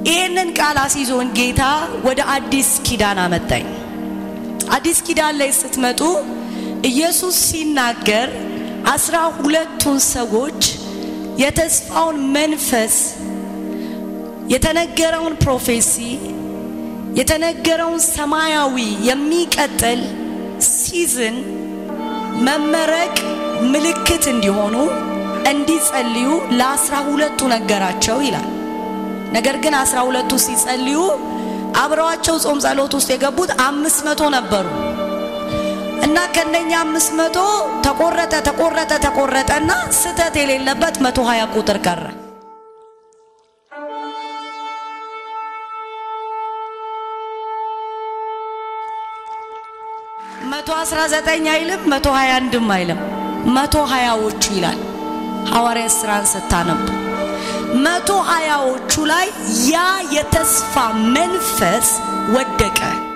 ይህንን ቃል አስይዞን ጌታ ወደ አዲስ ኪዳን አመጣኝ። አዲስ ኪዳን ላይ ስትመጡ ኢየሱስ ሲናገር አስራ ሁለቱን ሰዎች የተስፋውን መንፈስ የተነገረውን ፕሮፌሲ የተነገረውን ሰማያዊ የሚቀጥል ሲዝን መመረቅ ምልክት እንዲሆኑ እንዲጸልዩ ለአስራ ሁለቱ ነገራቸው ይላል። ነገር ግን አስራ ሁለቱ ሲጸልዩ አብረዋቸው ጾም ጸሎት ውስጥ የገቡት አምስት መቶ ነበሩ እና ከነኛ አምስት መቶ ተቆረጠ ተቆረጠ ተቆረጠና ስህተት የሌለበት መቶ ሀያ ቁጥር ቀረ። መቶ አስራ ዘጠኝ አይልም፣ መቶ ሀያ አንድም አይልም፣ መቶ ሀያዎቹ ይላል። ሐዋርያት ሥራን ስታነቡ መቶ ሀያዎቹ ላይ ያ የተስፋ መንፈስ ወደቀ።